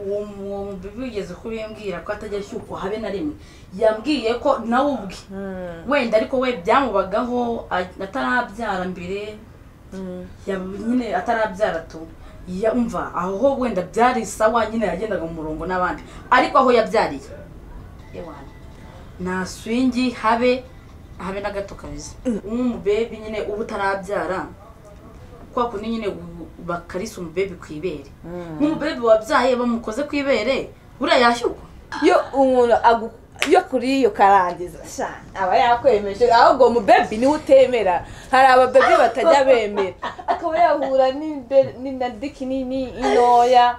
uwo muntu bigeze kuri yambwira ko atajya ashyukwa habe na rimwe yambwiye ko nawe ubwe wenda ariko we byamubagaho a- atarabyara mbere yab- nyine atarabyara tu yumva aho ho wenda byari sawa nyine yagendaga mu murongo n'abandi ariko aho yabyariye ewana nta swingi habe habe na gato kabisa umubebe nyine uba utarabyara kwa kundi nyine u- bakarisa umubebe ku ibere nk'umubebe wabyaye bamukoze ku ibere buriya yashyukwa iyo umuntu agu- iyo kuri iyo karangiza sha aba yakwemeje ahubwo mubebi niwe utemera hari ababebi batajya bemera akaba yahura n'imbe- n'inda diki nini intoya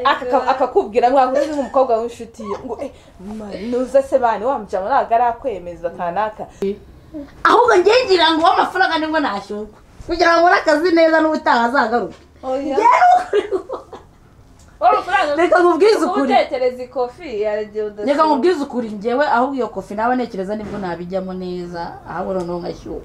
akaka- akakubwira ngo ahura n'umukobwa w'inshuti ye ngo eh mama, nuze se bani wa mujama ntabwo arakwemeza kanaka ahubwo njye ngira ngo w'amafaranga nibwo nashyukwa kugira ngo akazi neza n'ubutaha azagaruke Reka nkubwize ukuri. utekereza ikofi yaragiye udasiba. reka nkubwize ukuri ngewe ahubwo iyo kofi nawe ntekereza nibwo nabijyamo neza ahubwo noneho ngashyukwa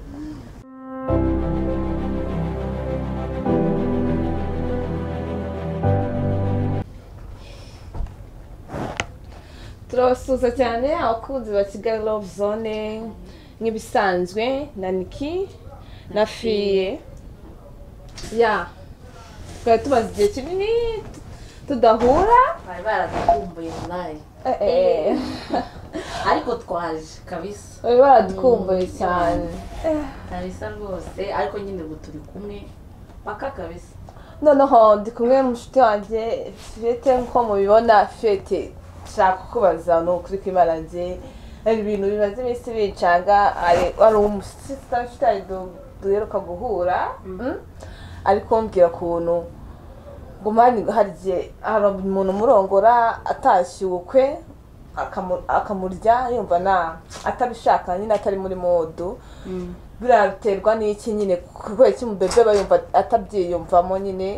turabasuhuza cyane abakunzi ba kigali love zone nk'ibisanzwe na niki na fiye ya twari tumaze igihe kinini tudahura bari baradukumbuye nawe Eh, eh. ariko twaje kabisa bari baradukumbuye cyane kabisa rwose ariko nyine ubu turi kumwe paka kabisa noneho ndi kumwe n'umushuti wanjye fiyete nk'uko mubibona fiyete nshaka kukubaza ni ukuri kwimarange hari ibintu bimaze iminsi bincanga hari- wari umusita ufite hari du- duheruka guhura mm? ariko mbwira ukuntu gumani hari igihe hari umuntu umurongora atashye ubukwe akamu- akamurya yumva na atabishaka nyine atari muri modu buriya biterwa n'iki nyine kubera iki umubebe aba yumva atabyiyumvamo nyine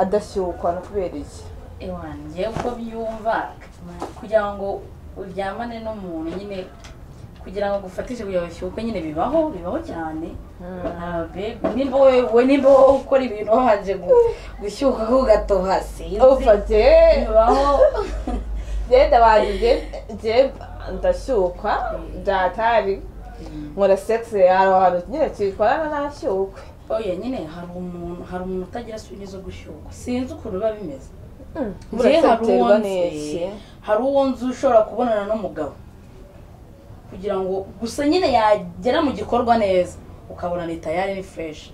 adashyukwa no kubera iki iwanjye uko byumva kugira ngo uryamane n'umuntu nyine kugira ngo gufatishe kugira ngo ushyukwe nyine bibaho bibaho cyane Ababebe, nimba wowe wowe nimba wowe ukora ibintu wabanje gu- gushyuka ko ugatoha sinzi uva jye bibaho jyenda banjye jye ndashyukwa ndatari nkora sekisi hari ahantu nyine tuyikorana ntashyukwe oya nyine hari umuntu hari umuntu utagira swingi zo gushyukwa sinzi ukuntu biba bimeze burya Njye hari uwo biterwa n'iki nzi hari uwo nzi ushobora kubonana n'umugabo kugira ngo gusa nyine yagera mu gikorwa neza ukabona ni tayari ni fureshi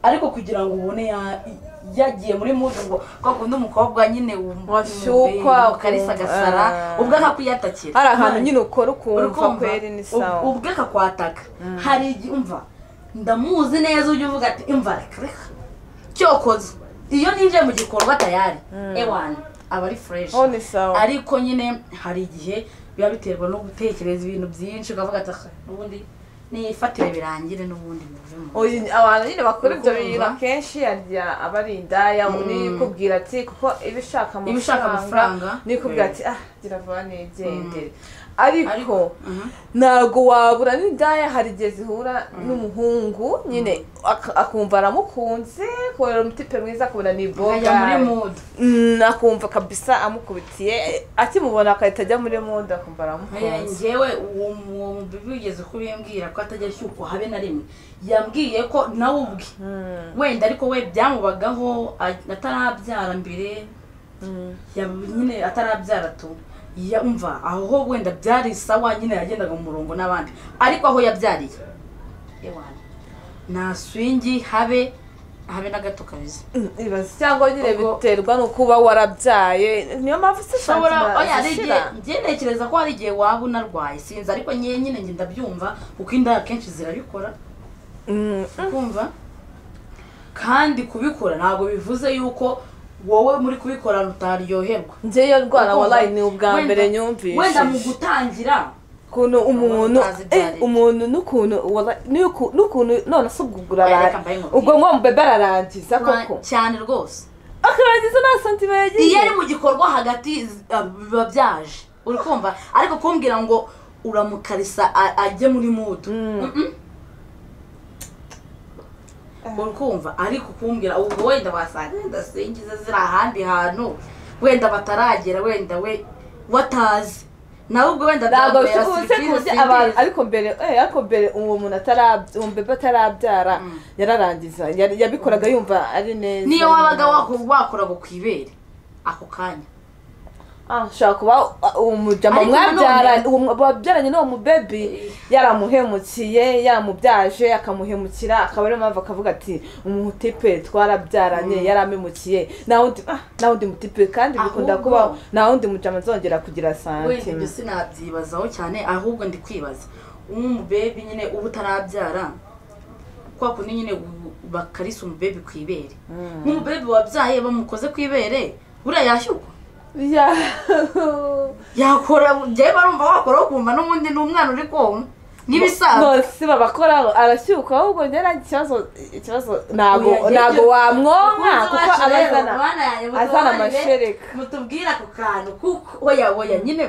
ariko kugira ngo ubone ya- yagiye muri mudu ngo kwa kundi umukobwa nyine wum- Washyukwa, wum- ukarisa agasara ah. ubwo akakwiyatakira hari ahantu nyine ukora ukumva Urukumva, kweri ni ub- sawa ubwo akakwataka hari igihe umva ndamuzi neza ujya uvuga ati imva reka reka cyokoze iyo ninjiye mu gikorwa tayari ewani aba ari fureshi ho ni sawa ariko nyine hari igihe biba biterwa no gutekereza ibintu byinshi ukavuga ati "Ah, n'ubundi nifatire birangire n'ubundi bivemo Oyi, abantu nyine bakora ibyo bintu Urukumva. akenshi yarya aba ari indaya undi kubwira ati kuko iba ishaka Iba ishaka amafaranga. niyo kubwira Yeah. ati ah gira vuba nigendere ariko Ariko, ntabwo wabura n'indaya hari igihe zihura n'umuhungu nyine ak- akumva aramukunze kubera umutipe mwiza akabona ni boga ukajya muri mudu akumva kabisa amukubitiye akimubona agahita ajya muri muda akumva aramukunze ngewe uwo muntu bigeze kuri yambwira ko atajya ashyukwa habe na rimwe yambwiye ko nawe ubwe wenda ariko we byamubagaho a- atarabyara mbere yab- nyine atarabyara tu yumva aho ho wenda byari sawa nyine yagendaga mu murongo n'abandi ariko aho yabyariye ewana nta swingi habe habe na gato kabisa ibaza cyangwa nyine Ubwo- biterwa no kuba warabyaye niyo mpamvu se ushobora oya ari zishira. igihe njye ntekereza ko hari igihe waba unarwaye sinzi ariko nyine nyine njye ndabyumva kuko inda akenshi zirabikora Mm. kumva kandi kubikora ntabwo bivuze yuko wowe muri kubikora utaryoherwa njye iyo ndwara Urumva? wallahi ni ubwa Wenda- mbere wenda mu nyumvise gutangira ukuntu umuntu utazibyarira. eh, umuntu n'ukuntu wallahi, n'uku- n'ukuntu none se ubwo ubwo urara- Reka mbahe inkuru. ubwo ngo mubebe ararangiza koko Cya- cyane rwose akarangiza nta santima iyo yagize ari mu gikorwa hagati z- ah, biba byaje uri kumva ariko kumbwira ngo uramukarisa a- ajye muri mudu Mm-mm. uri kumva ariko kumbwira ubwo wenda wasanga wenda singize ziri ahandi hantu wenda bataragera wenda we watazi nawe ubwo wenda ntabwo byagomera bishobotse ku buryo abantu ariko mbere eh, ariko mbere uwo muntu atarabya uwo mbebe atarabyara yararangiza yari- yabikoraga yumva ari neza niyo wabaga wako- wakora ngo kwibere ako kanya Ah, ushobora kuba uh, uwo mujama Ariko mwabyaranye nanone- uwo mu- wabyaranye n'uwo mubebi yaramuhemukiye yaramubyaje akamuhemukira akaba ariyo mpamvu akavuga ati umutipe twarabyaranye yaramemukiye nta wundi ah, nta wundi mutipe kandi bikunda Ahubwo- kubaho nta wundi mujama nzongera kugira wenda ibyo sante sinabyibazaho cyane ahubwo ndi kwibaza umubebe nyine uba utarabyara kwa kundi nyine u- bakarisa umubebe ku ibere nk'umubebe wabyaye bamukoze ku ibere buriya yashyukwa Ya- yakora njyewe barumva wakoraho ukumva n'ubundi ni umwana uri konka n'ibisaza bose babakoraho arashyuka ahubwo nyara ikibazo ikibazo ntago Oya, ntago jya- wamwonka kuko aba azana azana amashereka mutubwire ako kantu kuko oya oya nyine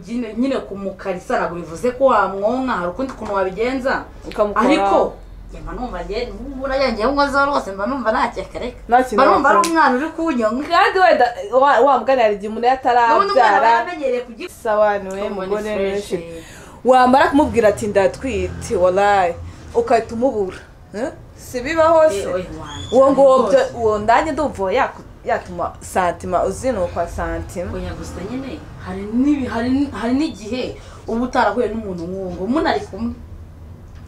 nyine- nyine kumukarisa ntabwo bivuze ko wamwonka hari ukundi kuntu wabigenza Ukamukora- ariko njyewe numva njyewe nubura yanjye nkozeho rwose mba numva ntakikareka Nta kintu mba numva ari wakora. umwana uri kunyonga kandi wenda wa- wa mugani hari igihe umuntu iyo n'ubundi umwana aba atarabyara yaramenyereye kugira sawani we mugore menshi wamara kumubwira ati ndatwite warayi ugahita umubura Eh? si bibaho se uwo nguwo byo- uwo ndange ndumva uwo yaku- yatuma santima uzinukwa santima oya gusa nyine hari n'ibi hari n- hari n'igihe uba utarahuye n'umuntu nk'uwo ngo munari kumwe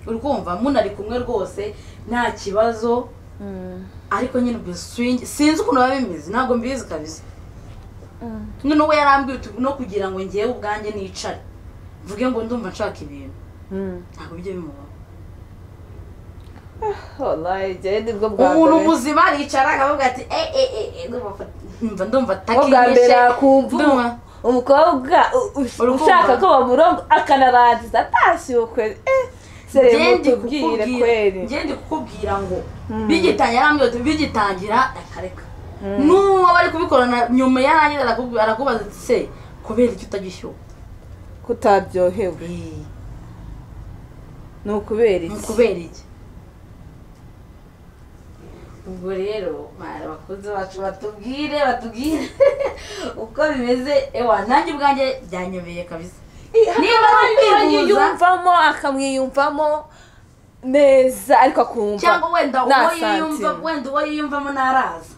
uri kumva munari kumwe rwose nta kibazo ariko nyine ubwo swingi sinzi ukuntu biba bimeze ntabwo mbizi kabisa noneho we yarambwiye uti no kugira ngo ngewe ubwanjye nicare mvuge ngo ndumva nshaka ibintu Mm. ntabwo ibyo bimubaho Wallahi, jyewe nibwo bwa umuntu mbere. muzima aricara akavuga ati e e e e ndumva ndumva Ubwo bwa mbere takinyishe yakumva ndumva umu- umukobwa u- u- Urukundo. ushaka ko bamurongo akanarangiza atashyuwe kweli Eh, sere Ngendi mutubwire kweli ngendi kukubwira ngo Mm. bigitangira arambwira ati bigitangira akareka n'uwo bari kubikorana nyuma yarangiza arakubu- arakubaza ati se kubera icyo utagishyuwe kutaryohewe ni ukubera ni iki ukubera iki ubwo rero mwana bakunze bacu batubwire batubwire uko bimeze ewa nanjye ubwanjye byanyobeye kabisa niba ari ukwihuza yiyumvamo akamwiyumvamo neza ariko akumva cyangwa wenda nta uwo yiyumva santime. wenda uwo yiyumvamo ntaraza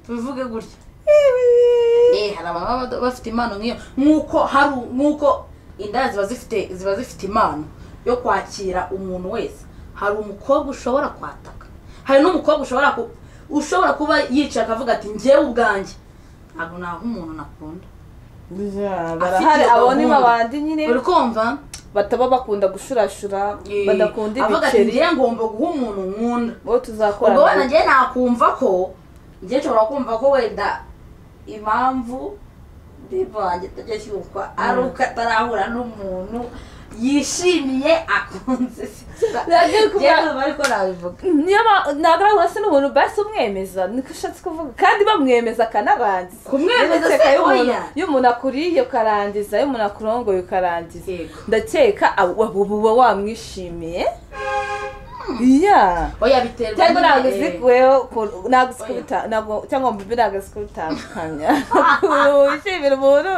tubivuge gutya Ibi. Eh, hari abantu baba bada- bafite impano nk'iyo nk'uko hari u- nk'uko inda ziba zifite ziba zifite impano yo kwakira umuntu wese hari umukobwa ushobora kwataka hari n'umukobwa ushobora ku- ushobora kuba yicaye akavuga ati ngewe ubwanjye ntabwo naha umuntu nakunda Ya, barahari iyo abo ni gahunda. babandi nyine uri kumva bataba bakunda gushurashura Eh, badakunda avuga ati ibiceri ngewe ngomba guha umuntu nkunda bo ubwo wenda tuzakorana ngewe nakumva ko ngewe nshobora kumva ko wenda impamvu bivange tugeshyukwa ari uko atarahura n'umuntu yishimiye akunze Nagiye kuba- ngewe numva ariko nabivuga niba ntabwo ari uwase n'umuntu basi umwemeza niko ushatse kuvuga kandi bamwemeza akanarangiza Kumwemeza Ndakeka se, iyo umuntu- oya. iyo umuntu akuriye ukarangiza iyo umuntu akurongoye ukarangiza Yego. ndakeka abo- abo uba wamwishimiye iya oya biterwa cyangwa nyine, ntabwo uzi eh, kuweho ku- ntabwo uzi Oya. kubita- ntabwo- cyangwa ngo mbibe ntabwo uzi kubitandukanya ukuntu wishimira umuntu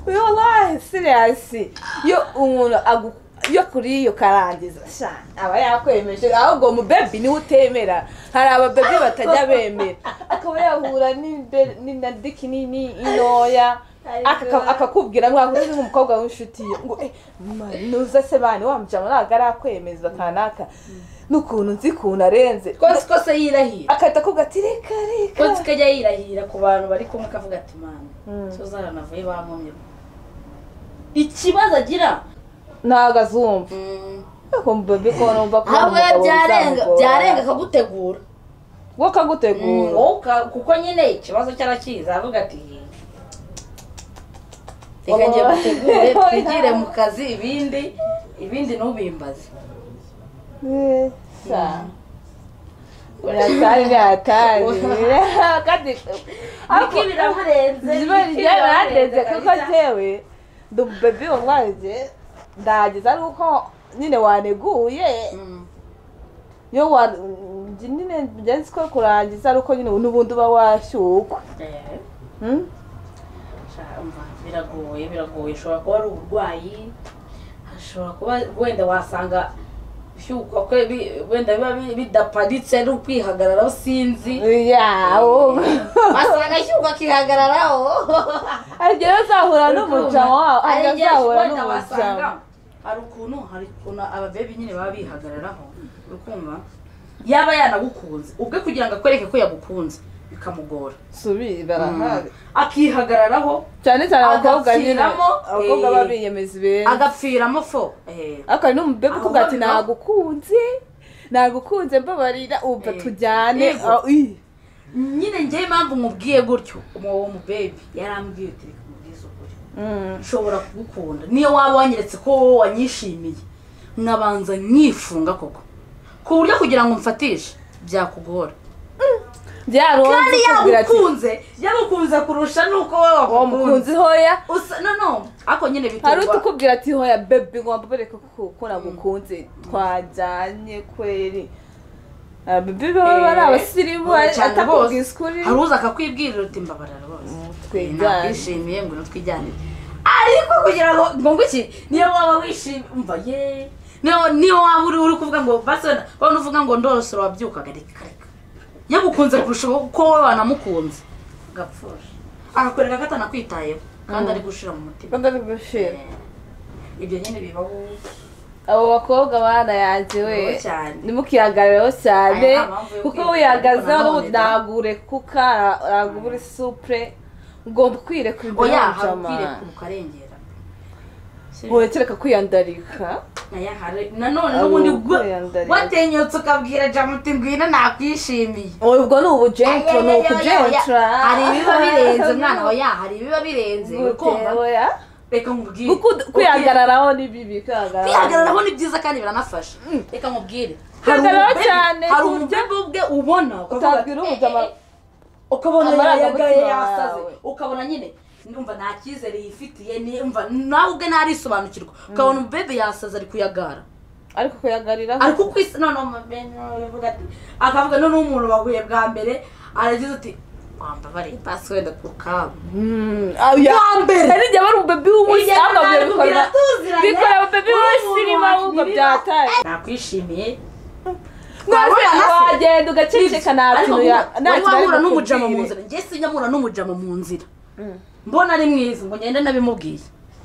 uyu wallahi siriyasi iyo umuntu agu- iyo akuriye ukarangiza sha, aba yakwemeje ahubwo mubebi niwe utemera hari ababebi batajya bemera akaba yahura n'imbe- n'inda diki nini intoya akaka- akakubwira mwahuje nk'umukobwa w'inshuti ye ngo "Eh, ma, nuza se bani wa mujama ntabwo arakwemeza kanaka n'ukuntu nzi ukuntu arenze kotsi kose yirahira akahita akubwira ati reka reka kotsi ko ajya yirahira ku bantu bari kumwe akavuga ati mwana Mm. tuzaranavuye bankomye ikibazo agira ntabwo azumva ariko mubebi ko numva ko ahubwo umugabo byarenga uzamugora. byarenga akagutegura wowe akagutegura wowe uka- kuko nyine ikibazo cyarakiza aravuga ati reka njye mutegure twigire mu kazi ibindi ibindi ntubimbaze Eh, sha. biratari biratari kandi ariko biramurenze ziba ryarandeze kuko njyewe ndi umubebi wamwanze ndahageze ari uko nyine waneguye iyo wa njye nyine ngenzi ko kurangiza ari uko nyine n'ubundi uba washyukwe Hmm? Sha- umva, biragoye biragoye ushobora kuba ari uburwayi hashobora kuba wenda wasanga bishyukwa ko bi- wenda biba bi- bidaparitse ari ukwihagararaho sinzi Yeah, oh. wasanga ashyukwa akihagararaho arigero azahura n'umuryango wawe Hari ariko igihe azahura wenda wasanga n'umuryango hari ukuntu hari ukuntu ababebe nyine baba bihagararaho ukumva yaba yanagukunze ubwe kugira ngo akwereke ko yagukunze bikamugora subira barahari akihagararaho cyane cyane abakobwa nyine Agapfiramo, abakobwa eh, b'abiyemezi ibintu agapfiramo fo eh. ariko hari n'umubebe ukubwira ati Ahubwo- nagukunze nagukunze mbabarira umva Eh, tujyane yego. Ah, ih. nyine njyewe impamvu nkubwiye gutyo uwo mubebe yarambwiye uti reka nkubwize ukuri Mm. nshobora kugukunda niyo waba wanyeretse ko wowe wanyishimiye nkabanza nkifunga koko ku buryo kugira ngo mfatishe byakugora byaronze kandi ukubwira ati yagukunze yagukunze kurusha nuko wowe wamukunze wamukunze hoya usa no no ariko nyine hari biterwa utukubwira ati hoya bebe ngomba bereka ko ko nagukunze twajyanye kweri Ah, bebe baba Eh, ari abasirimu bose ari- cyane atakubwiza ukuri hari uza akakwibwirira uti mbabarira bose Mm, twigane. twishimiye ngo nutwijyanire ariko kugira ngo ngo ngo iki niyo waba wishimye umva ye niyo niyo waba uri uri kuvuga ngo basona waba uvuga ngo ndorosoro wabyukaga reka reka yagukunze kurusha uko wowe wanamukunze agapfusha akakwereka ko atanakwitayeho kandi ari gushira mu mutima kandi ari gushira ibyo nyine bibaho abo bakobwa bana yanjye we Wowe cyane. nimukihagarareho cyane Aya nta mpamvu yo kuko kwihagararaho, wihagazeho nanone da. nagurekuka nagura isupure ugomba kwirekura imbere oya hari y'umujama ubwirekura ukarengera Si- nkureke kwiyandarika Oya, hari- nanone Abo n'ubundi bwo kwiyandarira. watinyutse ukabwira jamu uti ngwino nakwishimiye ubwo ni ubujenco ni ukujenca hari ibiba birenze mwana oya hari ibiba birenze ukumva reka nkubwire kwihagararaho ni bibi kwihagararaho kwihagararaho ni byiza kandi biranafasha reka nkubwire Kwihagararaho umubebe- cyane hari ku buryo umubebe ubwe ubona ukavuga ati, utabwira "Eh, umujama eh, eh." ukabona amarangamutima yayagaye yasaze yawe. ukabona nyine numva nta cyizere yifitiye nimva nawe ubwe ntarisobanukirwa ukabona umubebe yasaze ari kuyagara ariko kuyagariraho ariko kwisa none umubebe aravuga ati akavuga noneho umuntu bahuye bwa mbere aragize ati wambabariye pasiwede ku kabu mbere. arijya bari umubebe w'umunsi Ijya ahubwo bari bikora kugira tuziranye, bikora umubebe uri w'umunsi umuntu irimo ahubwo wakirira. byataye nakwishimiye mwese Wahura na se. wagenda ugaceceka nta kintu ya- nta wari kintu ari wahura n'umujama mu bukubwire. nzira njye sinyahura n'umujama mu nzira Mm. mbona ari mwiza ngo ngende nabimubwiye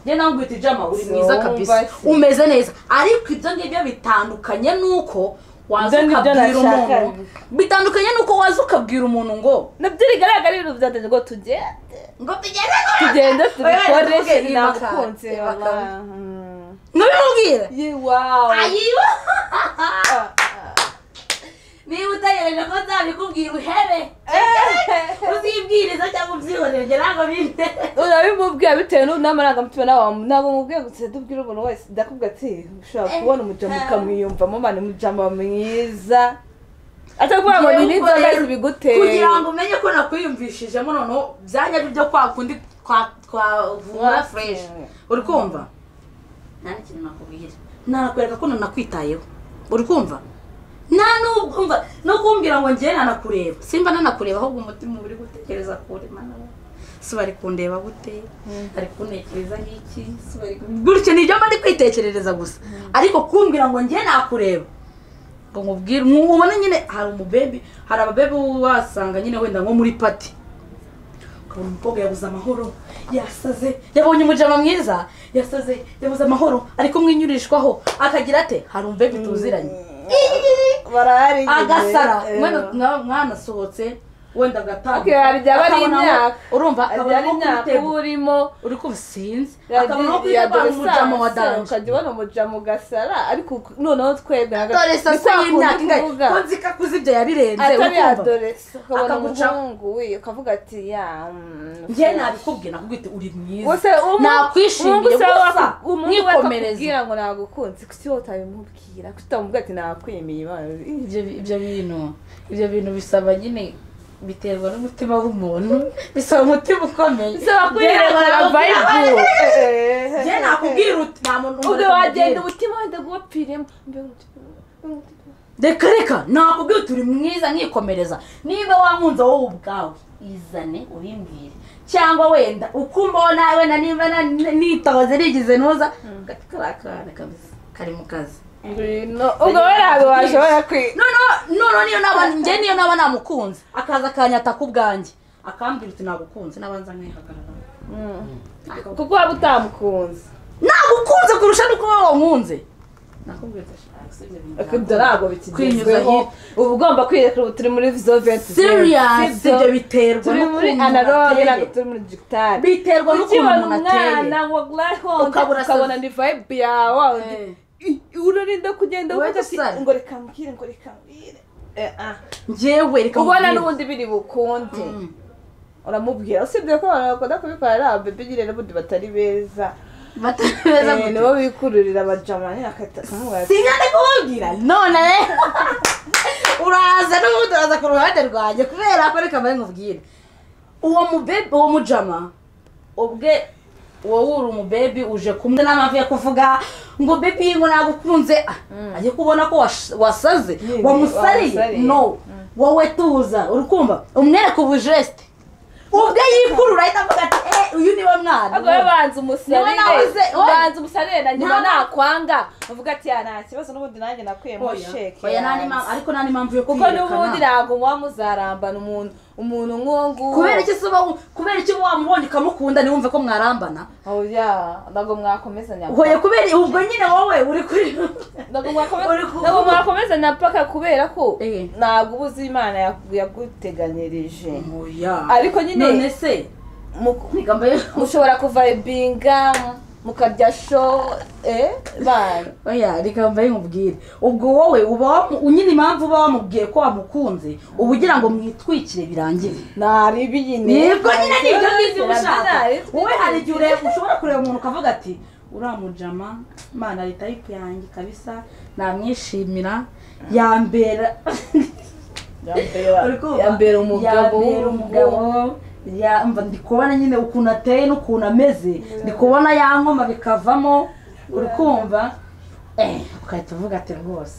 njye nawe ngwita ijama uri mwiza So, kabisa basi. umeze neza ariko ibyo ngibyo bitandukanye n'uko waza Ibyo ngibyo ukabwira nashaka. umuntu bitandukanye n'uko waza ukabwira umuntu ngo nabyo rigaragara ibintu byatanze ngo tugende ngo tugende ngo- tugende Oya, tubikore ntuvuge sinagukunze iyi wala. bakaba. Mm. ngo bimubwire Ye, wow. ayiwa niba utegereje ko nzabikubwira uhebe uzibwiriza cyangwa ubyihorere ntabwo binde urabimubwira bitewe n'u- n'amarangamutima nawe ntabwo mubwiye gusa dubwira umuntu wese ndakubwira ati ushobora kubona umujama ukamwiyumvamo mani umujama mwiza atakuvuga ngo ni n'inzoga zibiguteye kugira ngo umenye ko nakwiyumvishijemo noneho byanyabyo byo kwa kundi kwa- twavura fureshi uri kumva nta n'ikintu nakubwira nanakwereka ko nanakwitayeho uri kumva nta n'ubwumva no kumbwira ngo njyewe nanakureba simba nanakureba ahubwo umutima uba uri gutekereza kure mana we. si bari kundeba gute bari kuntekereza nk'iki si bari kun- gutyo ni ibyo mba ndi kwitekerereza gusa ariko kumbwira ngo njyewe nakureba ngo nkubwire nku- ubona nyine hari umubebe hari ababebe wasanga nyine wenda nko muri pati ukabona umukobwa yabuze amahoro yasaze yabonye umujama mwiza yasaze yabuze amahoro ari kumwinyurishwaho akagira ate hari umubebe tuziranye barahari nyine. agasara Eh. wenda mwa- mwanasohotse wenda agatanga Okay, hari igihe aba ari imyaka. urumva Hari akabona ari nko imyaka kubitega. uba urimo uri kumva sinzi akabona nko yagiye kwitega umujama wa danje ukajya ubona umujama ugasara ariko noneho twebwe ntago- dore ni sasa kwa y'imyaka kundi ingahe tuvuga. ko nzi ko akuze ibyo yabirenze atari uri kumva? adolescent ukabona Akaguca- umuhungu we ukavuga ati ya mm, njye nabikubwiye nakubwiye uti uri mwiza gusa nakwishimiye gusa mwikomereze mwikomereza ngo nagukunze kuki wowe utabimubwira kuki utamubwira ati nakwemeye Imana ibyo ibyo bintu ibyo bintu bisaba nyine biterwa n'umutima w'umuntu bisaba umutima ukomeye bisaba kwirebera bayibu njye nakubwira uti nta muntu ubwo umureka wagenda mubwire. umutima wenda guwapiremo Mbega umutima- mbega umutima- reka reka nakubwira uti uri mwiza nkikomereza niba wankunze wowe ubwawe izane ubimbwire cyangwa wenda uko umbona wenda niba na- nitoze nigize ntuza gati kariya kana kabisa kari mu kazi ngwino ubwo we ntabwo washobora kwiga noneho noneho niyo naba njye niyo naba namukunze akaza akanyata ku bwanjye akambwira uti nagukunze n'abanza nkihagarara kuko waba utamukunze nagukunze kurusha nuko wowe wankunze nakubwira ati Ariko ibyo ntabwo Kwinyuza bikigezweho hip. uba ugomba kwirekura ubu turi muri zoventi serious ibyo biterwa turi muri n'ukuntu analogue ntabwo ateye. turi muri digitari biterwa n'ukuntu ukibona umuntu umwana ateye wa glahondo Ukabura ukabona se- ni vibe yawe undi Eh. i- urarinda kugenda Wowe uvuga ati gusara. ngo reka mbwire ngo reka mbwire Eh, ah. njyewe reka ubona nkubwire. n'ubundi biri bukunde Mm. uramubwira usibye ko abantu bakunda kubikora ari ababebe nyine n'ubundi batari beza batameze Eh, nibo bikururira abajama nyine akahita akamubwira ati sinyane kubabwira none rero uraza n'ubundi uraza ku ruhande rwanjye kubera ko reka mbaye nkubwire uwo mubebe uwo mujama ubwe wowe uri umubebi uje kumwe n'amavi yo kuvuga ngo bebi ngo nagukunze Ah, agiye kubona ko wash- wasaze Yee, wamusariye wamusariye. no wowe tuza uri kumva umwereka ubujesite ubwe yikurura ahita avuga ati eh uyu niwe mwana ubwo we banza Niwe nabuze, umusarire oya. banza umusarire na nyuma Nta- nakwanga uvuga ati ya nta kibazo n'ubundi nanjye nakuyemo Oya, sheke oya, nta yanjye." n'impamvu- ariko nta n'impamvu yo kuko n'ubundi kwiyerekana. ntabwo muba muzarambana umuntu umuntu nk'uwo nguwo kubera iki se uba kubera iki uba wamubonye ukamukunda ntiwumve ko mwarambana oya ntabwo mwakomezanya hoye kubera ubwo nyine wowe uri kuri ntabwo Uri mwakomeza- ku- ntabwo mwakomezanya paka kubera ko Eh. ntabwo uba uzi imana yagu- yaguteganyirije oya Ariko nyine- none se Mu- reka mbaye mushobora kuvayibinga mukarya sho eh bana oya reka mbaye nkubwire ubwo wowe uba wamu- nyine impamvu uba wamubwiye ko wamukunze uba ugira ngo mwitwikire birangire naribi nyine nibwo nyine nibyo ngibyo uba ushaka Naribi- wowe hari igihe ureba ushobora kureba umuntu ukavuga ati uramujama mana leta tayipu yanjye kabisa namwishimira yambera Yambera- yambera umugabo yambera umugabo yamba ndi kubona nyine ukuntu ateye n'ukuntu ameze ndi kubona yankoma bikavamo uri kumva eh, ugahita uvuga ati rwose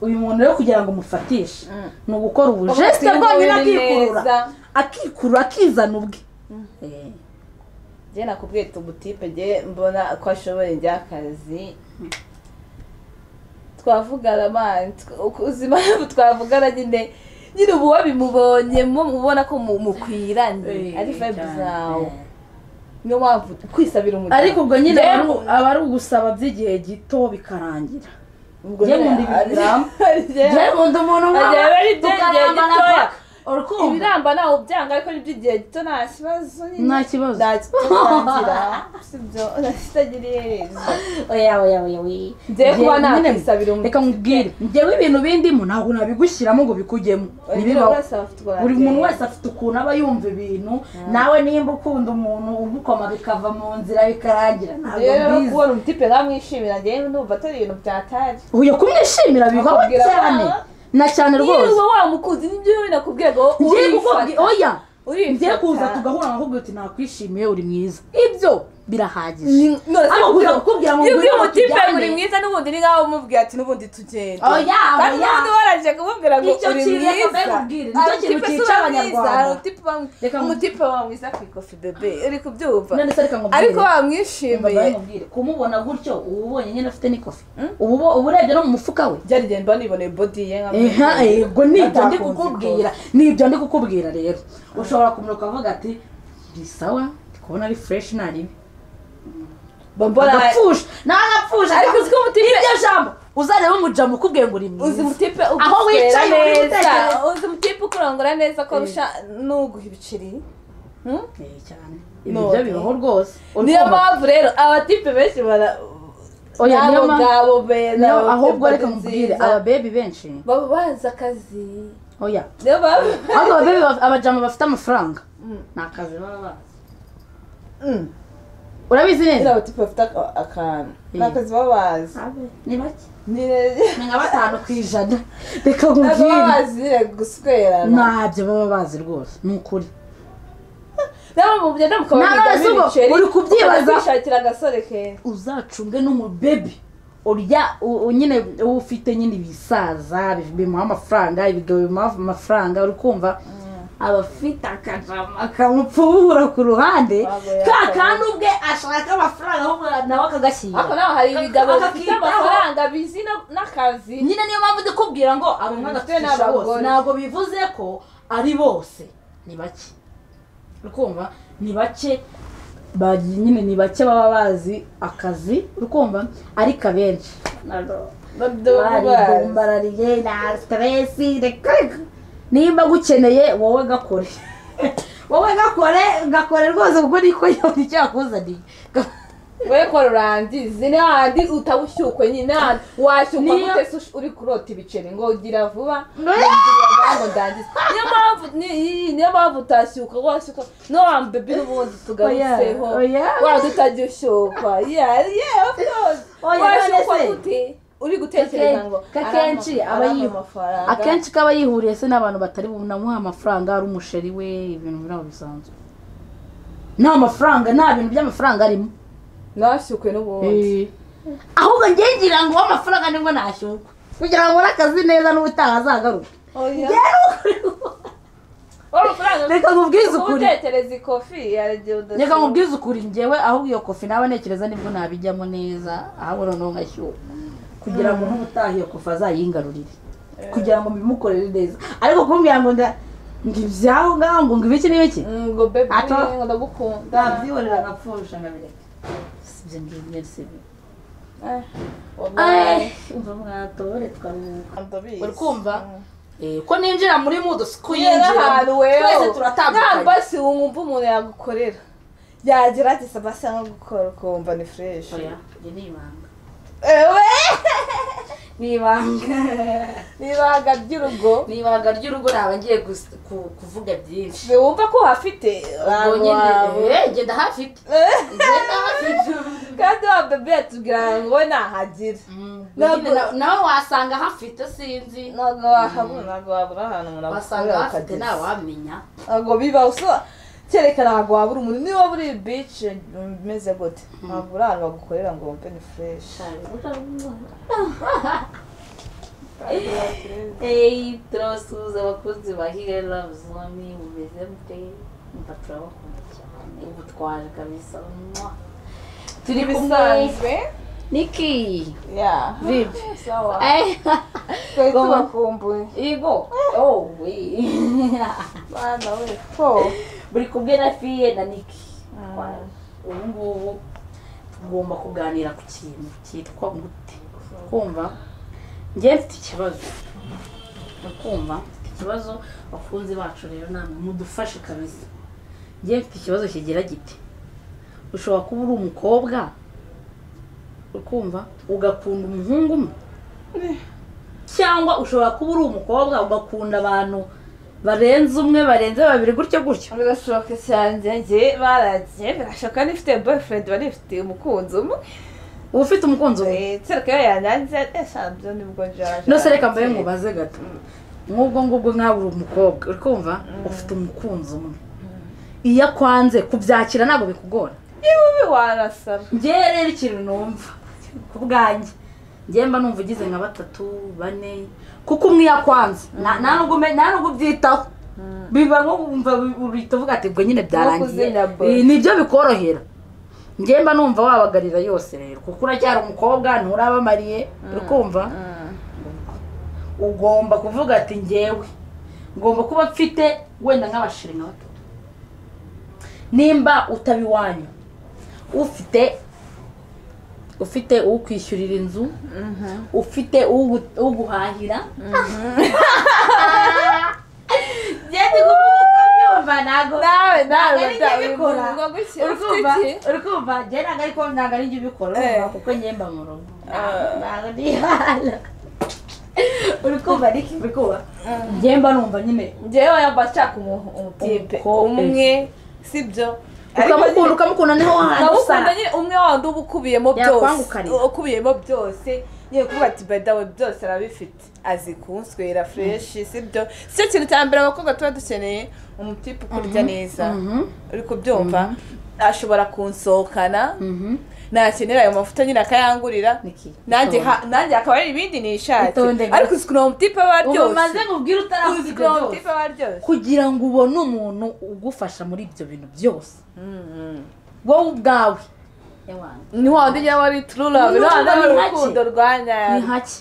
uyu muntu rero kugira ngo umufatishe Mm. ni ugukora ubujesite Umusirimu bwonyine we akikurura neza. akikurura akizana ubwe Eh. njye nakubwiye tugutipe njye mbona ko ashoboye njya akazi twavugana mani uzi impamvu twavugana nyine nyine ubu wabimubonye mu- ubona ko mu- mukwiranye ari vibe zawe niyo mpamvu kwisabira umugabo ariko ubwo nyine Njye- aba ari- aba ari ugusaba by'igihe gito bikarangira ubwo njye nyine nkunda ibintu ari- biramba. ari- njye nkunda umuntu Ajya nk'aho aba ari iby'igihe tukarambana gitoya. paka urukundo ibiramba ntawe byanga ariko n'iby'igihe gito nta kibazo nyine Nta kibazo. nta kibazo sibyo kitagiriye rezo oya oya oya oya Njye kuba nakwisabira umuntu reka nkubwire njyewe ibintu bindimo ntabwo nabigushyiramo ngo bikujyemo ntibibaho buri muntu wese afite ukuntu aba yumva ibintu nawe nimba ukunda umuntu ugukoma bikava mu nzira bikarangira ntabwo rero mbizi kubona umutipe namwishimira njyewe numva atari ibintu byatari uyu kumwishimira bibaho Akubwira cyane ko- na cyane rwose niba wamukunze nibyo wowe nakubwiye ngo ngiye kukubwira urifata oya urifata. ngiye kuza tugahura nakubwira uti nakwishimiye uri mwiza ibyo birahagije Ni- none se Ariko ubwo- kuza kukubwira ngo iyo ngwino ubwiye umutipe tujyane. uri mwiza n'ubundi ni nkaho umubwiye ati n'ubundi tugende Oya, kandi oya. n'ubundi warangije kumubwira ngo Icyo uri kintu mwiza reka mbabwire, nicyo Hari kintu umutipe si cyica uba Abanyarwanda. mwiza, hari umutipe uba mwiza. Reka mu- umutipe wa mwiza ku ikofi bebe uri kubyumva None se reka nkubwire. ariko Umva wamwishimiye nkamubwire, kumubona gutyo uba ubonye nyine afite n'ikofi ubu bo- uba urebye no mu mufuka we byarigenda mba niboneye body ye Eha, yego nibyo ndi Batakunze kukubwira nibyo ndi kukubwira rero ushobora kumenya ukavuga ati ni sawa ndi kubona ari fureshi nta ribi mba mbona agapfusha nta agapfusha Ariko uzi ko umutipe- iryo jambo uzareba umujamu ukubwiye ngo uri uzi mwiza umutipe Aho wicaye uri ugusera gutekereza. neza uzi umutipe ukurongora neza ko Eh. arusha n'uguha ibiceri Hmm? Eh, cyane ibi None. byo bibaho rwose niyo Urukundo- mpamvu rero abatipe benshi bara Oya, niyo n'abo mpamvu- ngabo beza niyo abatipe ahubwo reka nziza. mubwire ababebi benshi baba bazi akazi oya niyo mpamvu ahubwo ababebi baf- abajama bafite amafaranga ni akazi baba bazi Mm. urabizi nyine neza abatipe bafite aka- akantu Eh. ni akazi baba bazi ni bake nyine ni nka batanu ku ijana reka ntabwo baba nkubwire bazi nyine guswerana ntabyo baba bazi rwose ni ukuri nabo mugenda mukabona None se ubwo uri kubyibaza? kwishakira agasore keza uzacunge n'umubebi urya u- u- nyine uba ufite nyine ibisaza bi- bimuha amafaranga ibigabo bimuha amafaranga uri kumva aba afite akajama akamupfubura ku ruhande Ntabwo yakora. ka kandi ubwe ashaka amafaranga ahubwo nawe akagashyira ariko naho hari ibigabo Aka- bifite akakitaho. amafaranga bizi na- n'akazi nyine niyo mpamvu ndi kubwira ngo abanywa Bafite gacisha bose n'abagore. ntabwo bivuze ko ari bose ni bake urukumva ni bake ba- nyine ni bake baba bazi akazi urukumva ariko abenshi Babdo- bazi. bararige nta siteresi reka reka nimba gukeneye wowe gakore wowe gakore gakore rwose kuko niko yabona icyo yakuzaniye we kora urangize ni hahandi utabushyukwe nyine hahandi washyukwa Niyo- gute se ush- uri kurota ibiceri ngo ugira vuba Niyo- ngira ngo ndangize niyo mpamvu ni- iyi- niyo mpamvu utashyukwa washyukwa no wambebi n'ubundi tugaruseho Oya, oya. waba utajya ushyukwa yeah, yeah, of course. Oya, washyukwa none se? gute uri gutekereza ngo Ko akenshi "Ari ama- aba ari yihu- amafaranga." akenshi kaba yihuriye se n'abantu batari bunamuhe amafaranga ari umusheri we ibintu biri aho bisanzwe nta mafaranga nta bintu by'amafaranga arimo ntashyukwe n'ubundi ahubwo njye ngira ngo amafaranga nibwo nashyukwa kugira ngo ubone akazi neza n'ubutaha azagaruke Oya. rero ukuri ku- Wowe amafaranga- reka nkubwize Kuba ukuri utekereza ikofi yaragiye udashyukwa reka nkubwize ukuri ngewe ahubwo iyo kofi nawe ntekereza nibwo nabijyamo neza ahubwo noneho ngashyuka kugira ngo n'ubutaha iyo kofi azayingarurire kugira ngo mbimukorere neza ariko kumbwira ngo nda ngo ibyaho ngaho ngo ngo ibiki n'ibiki ngo bebi Ato. ngo ndagukunda ndabyihorera agapfusha nkabireka sibyo ngibyo sibi Eh, ayi wabaye. umva mwatore twaruhuka ndabizi uri kumva ko ninjira muri mudu si kuyinjira kuyinjira ahantu wewe twese turatandukanye namba si wumva umuntu yagukorera yagira ati sabasi nko gukora ukumva ni fresh Oya, iri ni ibanga ewe ni ibanga n'ibaga ry'urugo ni ibanga ry'urugo naba ngiye gus- ku- kuvuga byinshi ntiwumva ko uhafite ubwo abantu nyine bawe. eh, genda hafite genda hafite kandi wa bebe yatubwira ngo we nahagire Mm, Ntabwo- nyine na- nawe wasanga hafite sinzi ntabwo wahabura ntabwo wabura ahantu umuntu wasanga agukorera hafite ukageza. ntawamenya ntabwo biba usa kereka ntabwo wabura umuntu niba buri bici umeze gute ntabwo uri ahantu bagukorera ngo wumve ni fureshi Hey, turabasuhuza abakunzi ba Higali Love Zone mumeze mute mba turabakunda cyane ubu twaje kabisa mwa. turi kumwe ibisanzwe niki ya vipi sawa Eh, twari Goma. tubakumbuye igo oh we bana we ko buri kumwe na fiye na niki Mm. Kwa- ubu ngubu tugomba kuganira ku kintu cyitwa gute kumva njye mfite ikibazo ukumva mfite ikibazo bakunzi bacu rero namwe mudufashe kabisa njye mfite ikibazo kigira giti ushobora kuba uri umukobwa ukumva ugakunda umuhungu umwe cyangwa ushobora kuba uri umukobwa ugakunda abantu barenze umwe barenze babiri gutyo gutyo birashoboka cyane njye baragiye birashoboka n'ifite boyfriend bari ifite umukunzi umwe uba ufite umukunzi we Eh, kereka iyo yanyanze eshanu byo nibwo njaje nose reka mbaye mubaze gato nk'ubwo ngubwo mwaba uri umukobwa uri kumva ufite umukunzi umwe iyo akwanze kubyakira ntabwo bikugora niba ubi warasaba ngewe rero ikintu numva ku bwanjye ngewe mba numva ugize nka batatu bane kuko umwe iyo akwanze nta nta nubwo ume- nta nubwo ubyitaho biba nko kumva uhita uvuga ati ubwo nyine byarangiye kuzimya boy. Ibi nibyo bikorohera ngewe mba numva wabagarira yose rero kuko uracyari umukobwa nturabamariye uri kumva ugomba kuvuga ati ngewe ngomba kuba mfite wenda nk'abashiri nka batatu nimba utaba iwanyu ufite ufite uwo kwishyurira inzu ufite uwo gu- uwo guhahira ngende kubyumva ntabwo nawe nawe Ntabwo ari njye ubikora. ngo gutya urikumva ufite iki urikumva njye ntabwo ariko ntabwo ari njye ubikora Eh. urumva kuko njye mba mu rugo Ntabwo- ntabwo ndihala urikumva ariko ubikora njye mba numva nyine njyewe yaba nshaka umu- umutipe Umukobwa. umwe sibyo ukamukunda ukamukunda niho wahantu ndamukunda usara nyine umwe wandi uba ukubiyemo byose Yakwangukarira. ukubiyemo byose yewe kuvuga ati badawe byose arabifite azi kunswera fureshi sibyo si cyo kintu cya mbere abakobwa tuba dukeneye umutipe ukurya neza uri kubyumva ashobora kunsohokana nakenera ayo mavuta nyine akayangurira Niki? nanjye ha- nanjye hakaba hari ibindi nishatse Itonde gusa. ariko usikuroma umutipe wa ubu ryose maze kubwira utaravuga ibyo usikuroma byose umutipe wa ryose kugira ngo ubone umuntu ugufasha muri ibyo bintu byose wowe ubwawe Ewana. ni wa wundi nyine wari turu lavu Ni ni wa wundi urukundo wari ni hake. urukundo rwa ni nyayo hake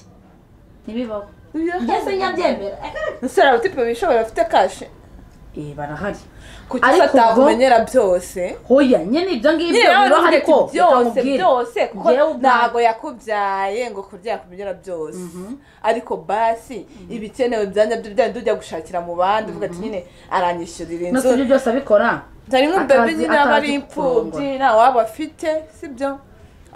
ntibibaho ngeze nyabyemera umusore umutipe wishobora afite kashi eh barahari kuki Ariko ubwo- atakumenyera byose hoya nyine ibyo ngibyo nyine bibaho nawe uravuga ariko ati byose utamubwira. byose kuko Njyewe ubwanjye. ntabwo yakubyaye ngo kurya yakumenyera byose ariko basi ibikenewe byanya byo byari tujya gushakira mu bandi uvuga ati nyine aranyishyurira no inzu si ibyo byose abikora hari nk'ubebi atazi- nyine aba ari atazi imfubyi kurongora. nta waba afite sibyo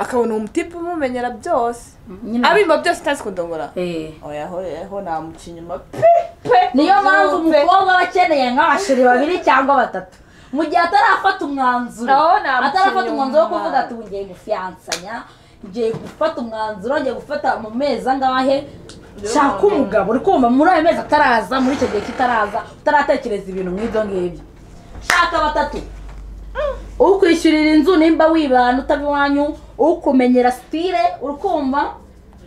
akabona umutipe umumenyera byose nyine abimba byose utazi kudongora eh oya hoya ho namuca inyuma pe pe niyo mpamvu pe. umukobwa aba akeneye nk'abashiri babiri cyangwa batatu mu gihe atarafata umwanzuro Aho namuca atarafata inyuma. umwanzuro wo kuvuga ati ubu ngiye gufiyansanya ngiye gufata umwanzuro ngiye gufata mu mezi angahe shaka umugabo uri kumva muri ayo mezi ataraza muri icyo gihe kitaraza utaratekereza ibintu nk'ibyo ngibyo shaka batatu ukwishyurira inzu nimba wibana utaba iwanyu ukumenyera sitire urikumva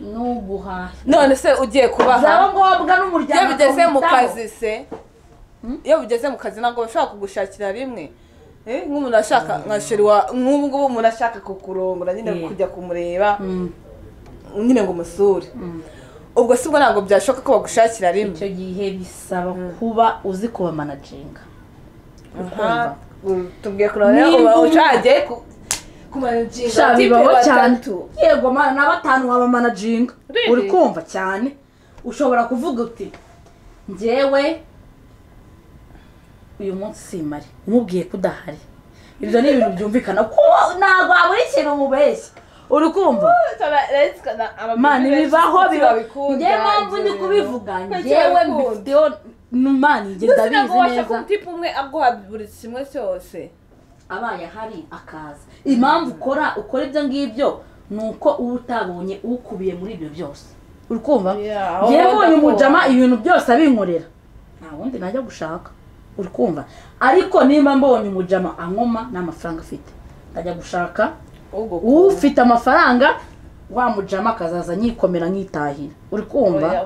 n'uguhaha none se ugiye kubaha byaba ngombwa iyo n'umuryango bigeze mu uwitaho. kazi se iyo bigeze mu kazi ntabwo bashobora kugushakira rimwe Eh, nk'umuntu ashaka nka sheri wa nk'ubu ngubu umuntu ashaka kukurongora nyine Yeah. kujya kumureba Mm. nyine ngo umusure ubwo si bwo ntabwo byashoboka ko bagushakira rimwe icyo gihe bisaba kuba uzi kuba managinga Aha, u- tubwiye kureba rero uba Niba- ushagiye ku- kumanaginga sha tipe bibaho cyane batatu yego mana na batanu waba managinga Really? uri kumva cyane ushobora kuvuga uti njyewe uyu munsi simari umubwiye ko udahari ibyo ni ibintu byumvikana kuba ntabwo habura ikintu umubeshya uri kumva mana bibaho bibaho njyewe mpamvu ndi kubivuga njyewe mbifiteho mana njye ndabizi neza umutipe umwe aguha buri kimwe cyose abaye ahari akaza impamvu ukora ukora ibyo ngibyo ni uko uba utabonye ukubiye muri ibyo byose uri kumva Yeah, aho yewe uyu wenda mujama ibintu byose abinkorera nta wundi najya gushaka uri kumva ariko nimba mbonye umujama ankoma nta mafaranga afite ndajya gushaka ufite amafaranga wa mujama akazaza nyikomera nkitahira uri kumva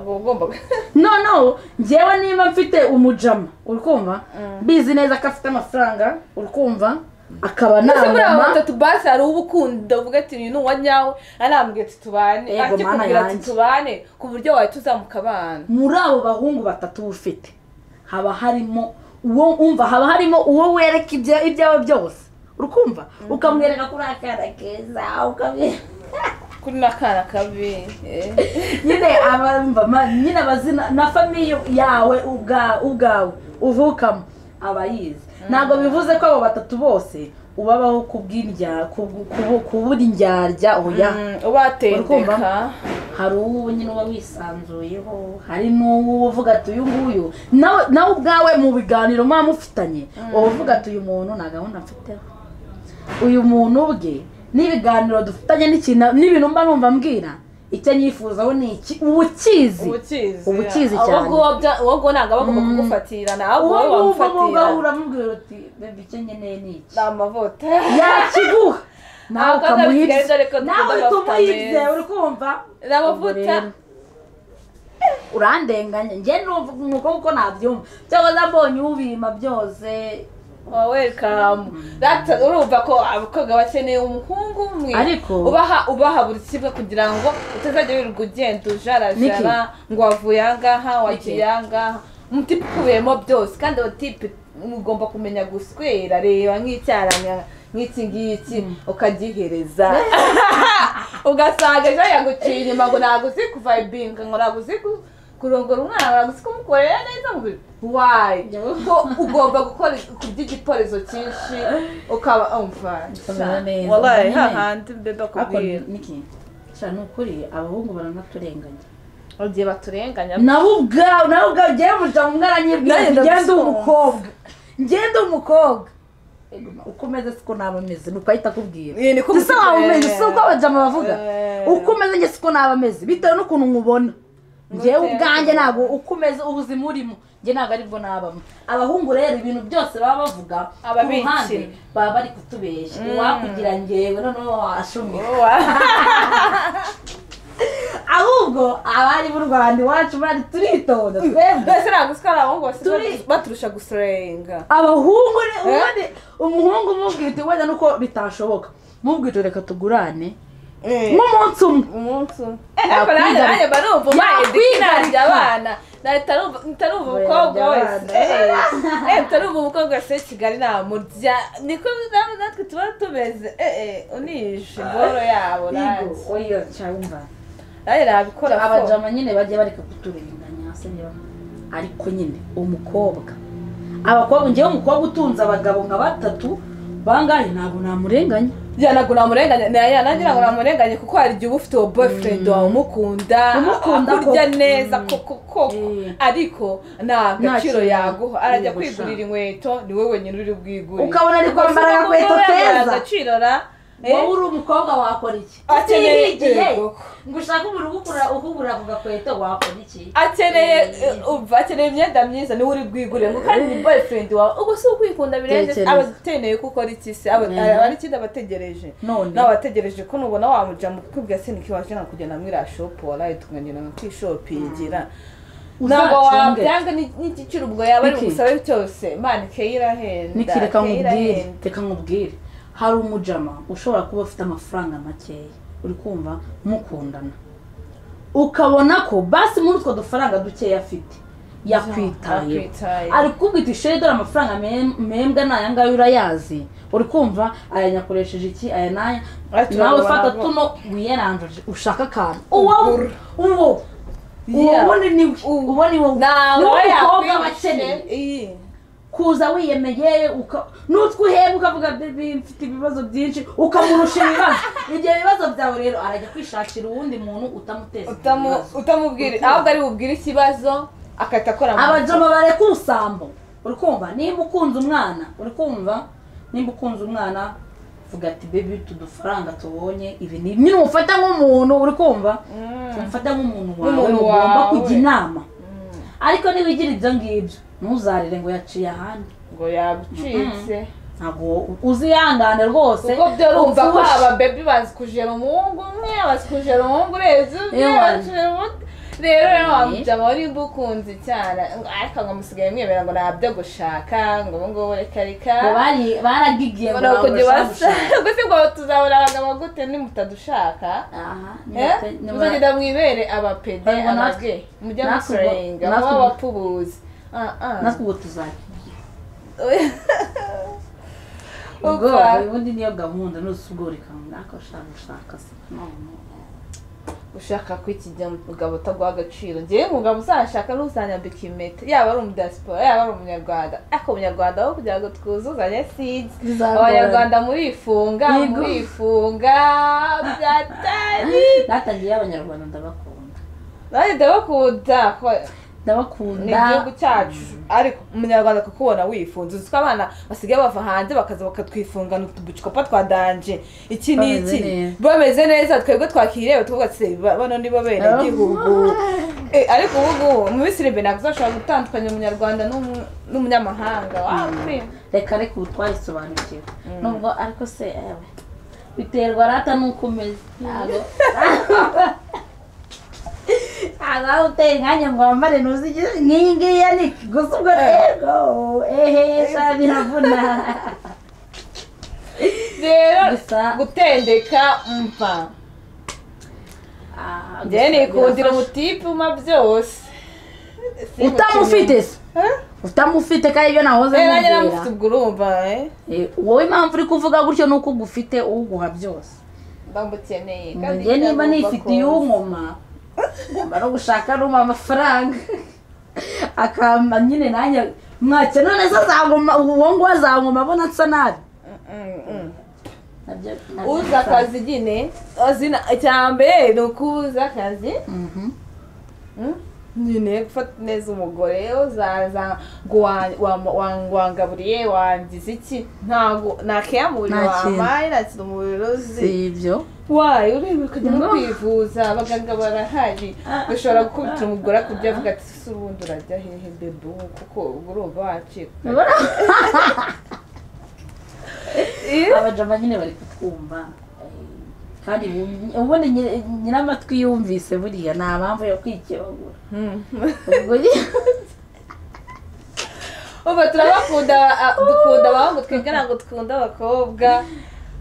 noneho njyewe niba mfite umujama uri kumva mbizi neza ko afite amafaranga uri kumva akaba Ese muri abo namama batatu basi hari uba ukunda uvuga ati uyu ni uwa nyawe anambwira ati tubane Yego, mana akikubwira ati yanjye. tubane ku buryo wahita uzamuka abana muri abo bahungu batatu ufite haba harimo uwo umva haba harimo uwo wereka ibya- ibyawe byose uri kumva ukamwereka kuri akana keza ukamwereka kuri n'akana kabi eh. nyine abamva ma- nyine abazina na famiye yawe ubwa- ubwawe uvukamo aba yizi ntabwo bivuze ko abo batatu bose ubabaho kubw'indya kubu- kubu- kubura indyarya oya Mm, ubatendeka Urikumva? hari uwo nyine uba wisanzuyeho hari n'uwo uvuga ati uyu nguyu nawe nawe ubwawe mu biganiro muba mufitanye uba uvuga ati uyu muntu nta gahunda mfiteho uyu muntu ubwe n'ibiganiro dufitanye n'ikintu n'ibintu mba numva mbwira icyo nyifuzaho ni iki uba ukizi ubukizi Uba ukizi ahubwo cyane. uwo bya- uwo nguwo ntabwo aba agomba kugufatirana ahubwo uwo wowe ngubwo ubwo wamufatira uramubwira uti bebe icyo nkeneye ni iki ni amavuta yakiguha nawe Abakobwa bisigaye ukamuhibye doreko nawe uhita dufite amavuta umuhibye meza. uri kumva ni amavuta rero. urandenganya njye numva umwuka uko nabyumva cyangwa nabonye ubima byose wa welcome That- urumva ko abakobwa bakeneye umuhungu umwe Ariko- ubaha ubaha buri kimwe kugira ngo utazajya wirirwa ugenda ujarajara ngo wavuye ahangaha wagiye ahangaha umutipe ukubiyemo byose kandi uwo tipe ugomba kumenya guswera reba nk'icyaranya nk'iki ngiki ukagihereza ugasanga ejo yaguciye inyuma ngo ntabwo uzi kuvayibinga ngo ntabwo uzi ku- kurongora umwana ntabwo uzi kumukorera neza ngo wayi ko ugomba gukora kurya igikorezo cyinshi ukaba umva Ukamera neza. wallahi hahandi bebe ariko akubwira niki sha ni ukuri abahungu baranaturenganya igihe baturenganya nabo ubwawe nabo ubwawe njyewe umuryango umwe aranyibwira Nanjye ati njyewe ndi ndabisobanura. umukobwa njyewe ndi umukobwa Ego, uko umeze siko naba meze nuko ahita akubwira Iyi ni ko si waba umeze si uko umusirikare. abajama bavuga Eh. uko umeze njye siko naba meze bitewe n'ukuntu nkubona njyewe Ngo ubwanjye iterwa. ntabwo uko umeze ubuzima urimo njye ntabwo aribwo nabamo abahungu rero ibintu byose baba bavuga Aba ku ruhande bikira. baba bari kutubeshya uwakugira ngewe noneho washumye ahubwo abari b'u rwanda iwacu bari turitonda twebwe mbese ntabwo usika ari abahungu basigaye Turi- batu- baturusha gusurenga abahungu ni ubundi umuhungu umubwira uti wenda nuko bitashoboka mubwira uti reka tugurane nk'umunsi umwe umunsi umwe Yakwiga- ariko nanjye nanjye mba numva ubaye Yakwiga dikinajya ariko. abana ntarumva umukobwa wese ntarumva umukobwa wese w'i kigali namurya niko na- natwe tuba tumeze Eh, eh, unije ingoro yabo nanjye oya cyangwa nanjye nabikora ko abajama nyine bajya bareka kuturenganya se niba ariko nyine umukobwa abakobwa ngewe umukobwa utunze abagabo nka batatu bangahe ntabwo namurenganya yanago namurenganye naya nanjye ntabwo namurenganye kuko hari igihe uba ufite uwo boyfriend wawe umukunda Umukunda akurya koko. neza koko koko Mm. ariko nta gaciro kintu. yaguha arajya Yego, kwigurira sha. inkweto ni wowe wenyine uri bwigurire Ukabona ari kwambara agakweto keza. agaciro ra eh? wowe uri umukobwa wakora iki Utiyihiye Akeneye igihe yego. ngo ushake umuntu ukugura ukugura ku gakweto wakora iki akeneye Eh. umva akeneye imyenda myiza niwe uri bwigurire ngo kandi ni boyfriend wawe ubwo si ukwikunda birenze Tekereza. aba akeneye ko ukora iki se aba Mm. aba ari ikindi aba ategereje None. nawe ategereje ko nubona wamuja mu kwibwa se ntikiwaje nka kujya na mwiriya shopu waraye tukagenda nka kwishopingira ntabwo Uzacunge. wabyanga ni- n'igiciro ubwo yaba ari Niki? bugusabe cyose mani keyi irahenda niki reka keyi nkubwire irahenda. reka nkubwire hari umujama ushobora kuba ufite amafaranga makeya uri kumva mukundana ukabona ko basi muri utwo dufaranga dukeya afite yakwitayeho Yakwitayeho. ari kubwita ishuri dore amafaranga mem- membwa ni aya ngaya urayazi uri kumva aya nyakoresheje iki aya n'aya Ati, nawe urabona fata ko- tuno wiyeranjuje ushaka akantu uwo uwo uwo Yeah. wundi ni we uwo ni wowe ni nawe wowe mukobwa yakwishe. aba akeneye Iyi. kuza wiyemeye uka- n'utwuheba ukavuga "Baby, mfite ibibazo byinshi ukamurusha ibibazo ibyo bibazo byawe rero arajya kwishakira uwundi muntu utamuteza ibyo Utamu- bibazo. utamubwira ahubwo ari bubwire ikibazo akahita akora mu- abajama bareka ubusambo uri kumva nimba ukunze umwana uri kumva nimba ukunze umwana vuga ati bebi utu dufaranga tubonye ibi ni nyine umufata nk'umuntu uri kumva umufata nk'umuntu wawe Nk'umuntu ugomba wawe. kujya inama ariko niba ugira ibyo ngibyo ntuzarire ngo yaciye ahandi ngo yagucitse ntabwo uzihangane rwose kuko byo urumva ko upfushe. aba bebi bazi kujera umuhungu umwe bazi kujera umuhungu urenze umwe Ewa. bazi kujera undi rero rero Eh. wamujama wari ukunze cyane ariko ngo musigaye mwemera ngo nabyo gushaka ngo ubu ngubu reka reka ngo bari baragigiye ngo ubwo babashe gushaka. se ngo tuzabona abagabo gute nimutadushaka Aha, Eh? nimute- nimura- muzagenda mwibere abapede Barimo natwe- abage mujya natwe ubwo- musurenga natwe muba ubwo- abapubuzi Ah, ah. natwe ubwo tuzajya ubwo Upfa. ubundi niyo gahunda nose ubwo reka ariko ushaka gushaka se none. ushaka kwikigira umugabo utaguha agaciro ngewe umugabo uzashaka ni uzanyambika impeta yaba ari umudasipora yaba ari umunyarwanda ariko umunyarwanda aho kugira ngo twuzuzanye sinzi Bizagorana. abanyarwanda murifunga Yego. murifunga byatari natangiye abanyarwanda ndabakunda nanjye ndabakunda ko- ni ndabakunda igihugu cyacu ariko umunyarwanda kukubona wifunze uzi ko abana basigaye bava hanze bakaza bakatwifungana utubucupa twa danje iki ni Bameze iki neza. bameze neza twebwe twakireba tuvuga tuti bano ni bo bene gihugu ariko ubu ngubu mu minsi iri imbere ntabwo uzashobora gutandukanya umunyarwanda n'umu- n'umunyamahanga Wapi. reka reka ubu twayisobanukiwe nubwo ariko se ewe biterwa rata n'uko umeze ntabwo ntabwo waba uteye umwanya ngo wambare ntuzi igihe- nk'iyi ngiyi ya niki gusa ubwo rero ehe sha biravuna rero Gusa- gutendeka mva Ah, njyewe gusa nikundira birafasha. umutipe uma byose utamufite se Eh? utamufite kandi ibyo nahoze Eh, nanjye nkubwira namufite ubwo urumva eh? Eh, wowe impamvu uri kuvuga gutyo ni uko ugufite uguha byose ndamukeneye Ngo kandi njye niba ndagomba nifitiye kuza. unkoma ngomba no gushaka n'uma amafaranga akamba nyine nanjye mwakena neza azangoma uwo nguwo azangoma abona nsa nabi Nabyo- nabyo uza akazi nyine azina icya mbere ni ukubuza akazi Mhm. mm? nyine gufata neza umugore uzaza ngo wa- wa- wa- wangaburiye wangize iki ntabwo ntakeya mu buriro Nta kintu. wampaye nta kintu mu buriro uzi si ibyo wayo ureba ukajya no No. kwivuza abaganga barahari Ah. ushobora gukubita umugore akubye avuga ati se ubundi urajya hehe bebe ubu kuko ubwo urumva wacika Eh, abajama nyine bari kutwumva eh, kandi bumye- ubundi nyir- nyiramatwi yumvise buriya nta mpamvu yo kwikebagura hmm. ubwo nyine- ubu turabakunda a- dukunda abahungu twigana ngo twunde abakobwa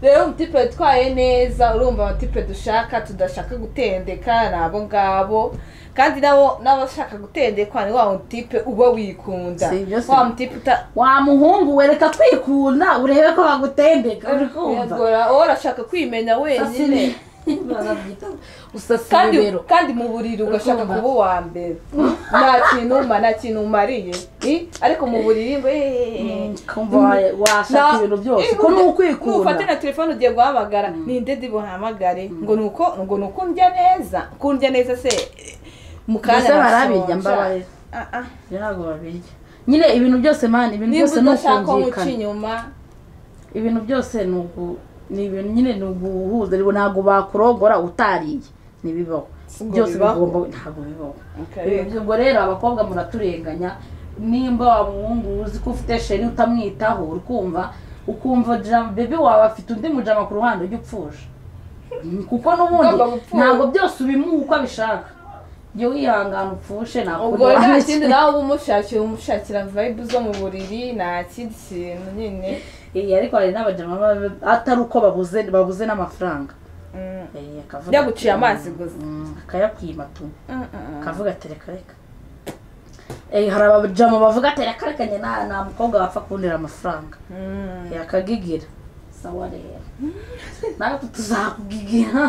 rero umutipe witwaye neza urumva abatipe dushaka tudashaka gutendeka ni abo ngabo kandi nabo n'abashaka gutendekwa ni wa mutipe uba wikunda Si ibyo si. wa mutipe uta wa muhungu wereka kwikunda urebe ko bagutendeka uri kumva yagora wowe urashaka kwimenya wenyine barabyita usasira kandi ibero kandi mu buriri ugashaka Urumva. kuba uwa mbere nta kintu uma nta kintu umariye I? ariko mu buriri ngo "Eh, kumva wa- washaka Na- ibintu byose Eh, ko ni nujya- ukwikunda nufata na telefone ugiye guhamagara Mm. ni ndede buhamagare ngo ni uko ngo ni uko ndya neza ko ndya neza se eh, mu mbese kanya barabirya nashonja. mbabarira Ah, ah. ibyo ntabwo babirya nyine ibintu byose mani ibintu niba byose ni udashaka ko muca ukumvikana inyuma ibintu byose ni uku- ni ibintu nyine ni uguhuza ariko ntabwo bakurogora utariye ntibibaho Ngo byose bibaho? bigomba ntabwo bibaho Okay. ubwo rero abakobwa muraturenganya nimba wa muhungu uzi ko ufite sheri utamwitaho ukumva ukumva jam- bebe wawe afite undi mujama ku ruhande ujya upfusha Mm, kuko n'ubundi Ugomba gupfusha. ntabwo byose ubimuha uko abishaka jya wihangana upfushe ubwo nta nawe kindi nawe uba umushakira umushakira vibe zo mu buriri nta kindi kintu nyine ariko hari n'abajama baba- atari uko babuze babuze n'amafaranga Mm, Eh, akavuga Njya ati, guciye amazi mm, gusa. mm, akayakwima tu mm, mm. akavuga ati reka reka Eh, hari abajama bavuga ati reka reka njye nta nta mukobwa wapfa kubonera amafaranga Mm. Eh, akagigira sawa rero natwe tuzakugigira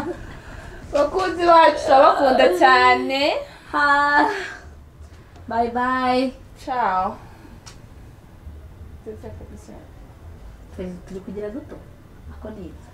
bakunzi bacu turabakunda cyane ha bye bye ciao turi turi kugira duto ako ni iki